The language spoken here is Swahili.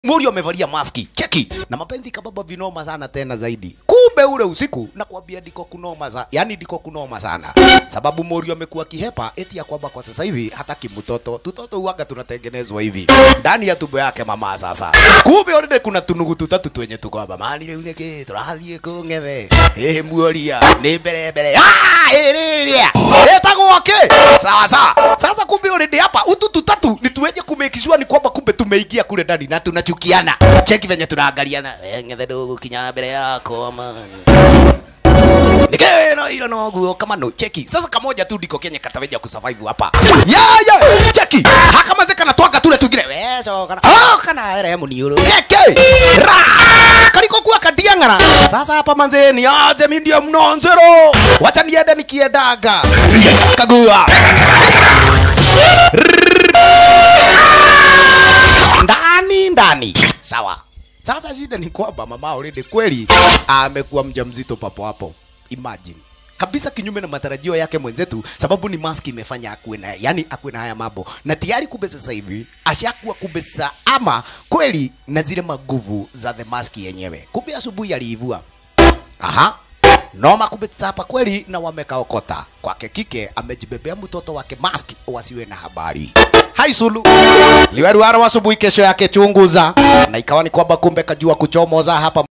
Muri amevalia maski cheki na mapenzi kababa vinoma sana tena zaidi. Kumbe ule usiku nakwambia ndiko kunoma za, yani ndiko kunoma sana, sababu Muri amekuwa kihepa eti ya kwamba kwa sasa hivi hataki mtoto. Tutoto huaga tunatengenezwa hivi ndani ya tumbo yake mama. Sasa kumbe already kuna tunugu tutatu twenye tuko hapa mali rĩu nĩkĩ tũrathiĩ kũng'ethe ĩ muoria nĩ mbere mbere Ah, ĩrĩrĩa ĩtagwo kĩ sawa sawa. Sasa kumbe already hapa utu tutatu ni tuweje kumekishua ni kwamba kumbe tumeingia kule ndani na tunachukiana. Cheki venye tunaangaliana eh, ng'ethe ndũgũkinya mbere yakwa amani nikeno ilo no guo kama no cheki sasa kamoja tu ndiko kenye kataweja kusurvive hapa ya ya cheki haka manze kana twanga tule tugire weso kana oh kana ere muniuru eke ra kaliko kuwa kadiangara sasa hapa manze ni aje mimi ndio mnonzero wacha niende nikiedaga kagua ndani ndani sawa sasa shida ni kwamba mama already kweli amekuwa mjamzito papo hapo imagine kabisa kinyume na matarajio yake mwenzetu sababu ni maski imefanya akuwe na yani akuwe na haya mambo na tayari kumbe sasa hivi ashakuwa kumbe sasa ama kweli na zile maguvu za the maski yenyewe kumbe asubuhi aliivua aha noma kumbe sasa hapa kweli na wamekaokota kwake kike amejibebea mtoto wake mask wasiwe na habari hai sulu liweruara asubuhi kesho yake chunguza na ikawa ni kwamba kumbe kajua kuchomoza hapa